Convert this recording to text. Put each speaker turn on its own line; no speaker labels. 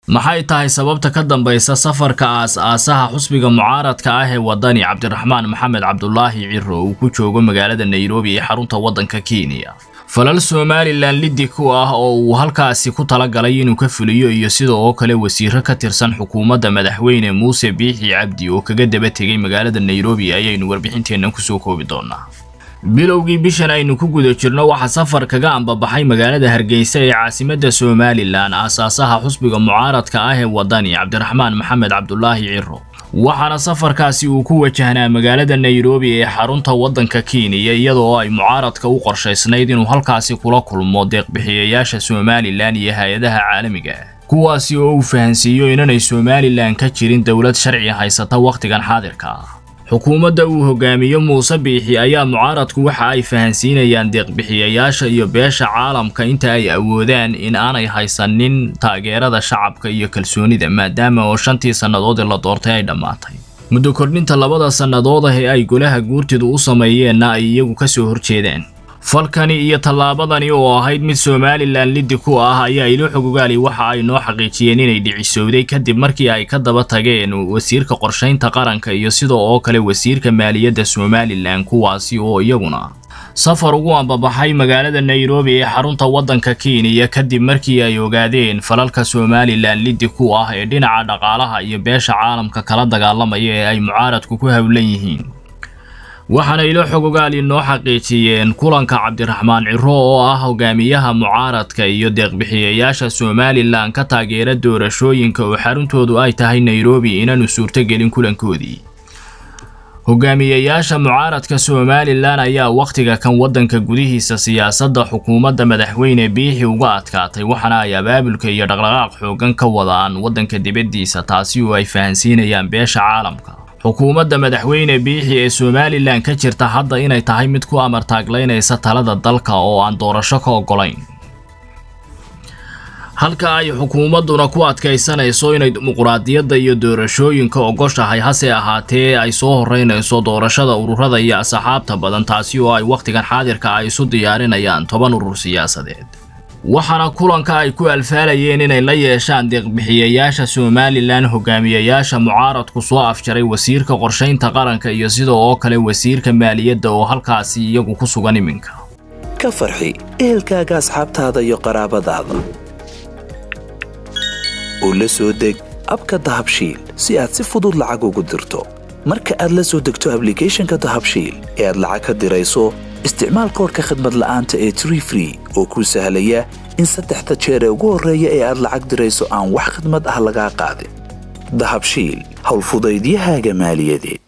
maxay tahay sababta ka dambaysa safarka aas-aasaha xusbiga mucaaradka ah ee wadani cabdiraxmaan maxamed cabdulaahi ciro uu ku joogo magaalada nairobi ee xarunta waddanka kenya falal somalilan liddi ku ah oo uu halkaasi ku talagalay inuu ka fuliyo iyo sida oo kale wasiiro ka tirsan xukuumadda madaxweyne muuse biixi cabdi oo kaga daba tegay magaalada nairobi ayaynu warbixinteennan kusoo koobi doonaa bilowgii bishan aynu ku guda jirno waxaa safar kaga ambabaxay magaalada hargeysa ee caasimadda somalilan aasaasaha xusbiga mucaaradka ah ee wadani cabdiraxmaan maxamed cabdulaahi ciro waxaana safarkaasi uu ku wajahnaa magaalada nairobi ee xarunta waddanka kenya iyadoo ay mucaaradka u qorshaysnayd inuu halkaasi kula kulmo deeqbixiyayaasha somalilan iyo hay-adaha caalamiga ah kuwaasi oo uu fahansiiyo inanay somalilan ka jirin dowlad sharci haysata wakhtigan xaadirka ah xukuumadda uu hogaamiyo muuse biixi ayaa mucaaradku waxa ay fahansiinayaan deeqbixiyayaasha iyo beesha caalamka inta ay awoodaan in aanay haysanin taageerada shacabka iyo kalsoonida maadaama oo shantii sannadood ee la doortay ay dhammaatay muddo kordhinta labada sannadood ah ee ay golaha guurtidu u sameeyeenna ay iyagu ka soo horjeedaan falkani iyo tallaabadani oo ahayd mid somalilan liddi ku ah ayaa ilo xogogaali waxa ay noo xaqiijiyeen inay dhicisowday kadib markii ay ka daba tageen wasiirka qorshaynta qaranka iyo sidoo oo kale wasiirka maaliyadda somalilan kuwaasi oo iyaguna safar ugu ambabaxay magaalada nairobi ee xarunta waddanka kenya kadib markii ay ogaadeen falalka somalilan liddi ku ah ee dhinaca dhaqaalaha iyo beesha caalamka kala dagaalamaya ee ay mucaaradku ku howlan yihiin waxaana ilo xogogaali noo xaqiijiyeen kulanka cabdiraxmaan ciro oo ah hogaamiyaha mucaaradka iyo deeqbixiyayaasha somalilan ka taageera doorashooyinka oo xaruntoodu ay tahay nairobi inaanu suurtogelin kulankoodii hogaamiyayaasha mucaaradka somalilan ayaa wakhtiga kan waddanka gudihiisa siyaasadda xukuumadda madaxweyne biixi uga adkaatay waxaana ay abaabulka iyo dhaqdhaqaaq xoogan ka wadaan waddanka dibaddiisa taasi oo ay fahansiinayaan beesha caalamka xukuumadda madaxweyne biixi ee somalilan ka jirta hadda inay tahay mid ku amartaaglaynaysa talada dalka oo aan doorasho ka oggolayn halka ay xukuumadduna ku adkaysanayso inay dimuquraadiyadda iyo doorashooyinka ogoshahay hase ahaatee ay soo horeynayso doorashada ururada iyo asxaabta badan taasi oo ay wakhtigan xaadirka ay isu diyaarinayaan toban urur siyaasadeed waxaana kulanka ay ku alfaalayeen inay la yeeshaan deeqbixiyayaasha somalilan hogaamiyayaasha mucaaradku soo afjaray wasiirka qorshaynta qaranka iyo sidoo oo kale wasiirka maaliyadda oo halkaasi iyagu ku sugan iminka
ka farxi ehelkaaga asxaabtaada iyo qaraabadaada oo la soo deg abka dahabshiil si aad si fudud lacag ugu dirto marka aad la soo degto ablicathonka dahabshiil ee aad lacag ka dirayso isticmaal koorka khadmad la'aanta ee tree free oo kuu sahlaya in saddexda jeer ee ugu horreeya ee aad lacag dirayso aan wax khidmad ah lagaa qaadin dahabshiil howlfudaydiyahaaga maaliyadeed